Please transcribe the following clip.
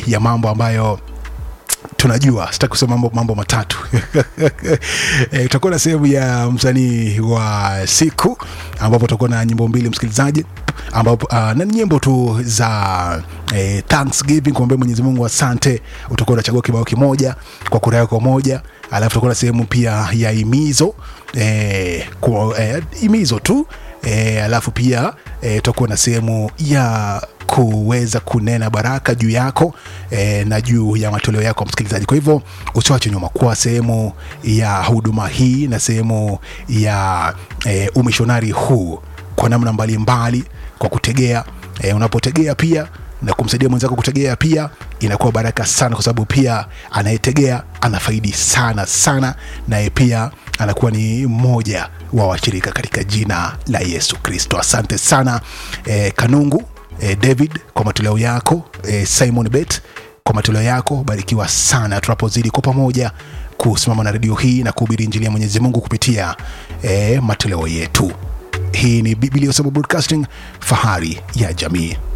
ya mambo ambayo tunajua sitaki kusema mambo, mambo matatu e, tutakuwa na sehemu ya msanii wa siku ambapo tutakuwa na nyimbo mbili msikilizaji ambapo uh, na nyimbo tu za eh, thanksgiving kumwambia mwenyezi mungu asante utakuwa unachagua kibao kimoja kwa kura yako moja alafu tutakuwa na sehemu pia ya imizo eh, kwa, eh, imizo tu eh, alafu pia eh, tutakuwa na sehemu ya kuweza kunena baraka juu yako eh, na juu ya matoleo yako msikilizaji kwa hivyo usiwache nyuma kuwa sehemu ya huduma hii na sehemu ya eh, umishonari huu kwa namna mbalimbali mbali, kwa kutegea eh, unapotegea pia na kumsaidia mwenzako kutegea pia inakuwa baraka sana kwa sababu pia anayetegea anafaidi sana sana naye pia anakuwa ni mmoja wa washirika katika jina la yesu kristo asante sana eh, kanungu eh, david kwa matoleo yako eh, simon bet kwa matoleo yako barikiwa sana tunapozidi kwa pamoja kusimama na redio hii na kuhubiri injili ya mwenyezi mungu kupitia eh, matoleo yetu hii ni biblia broadcasting fahari ya jamii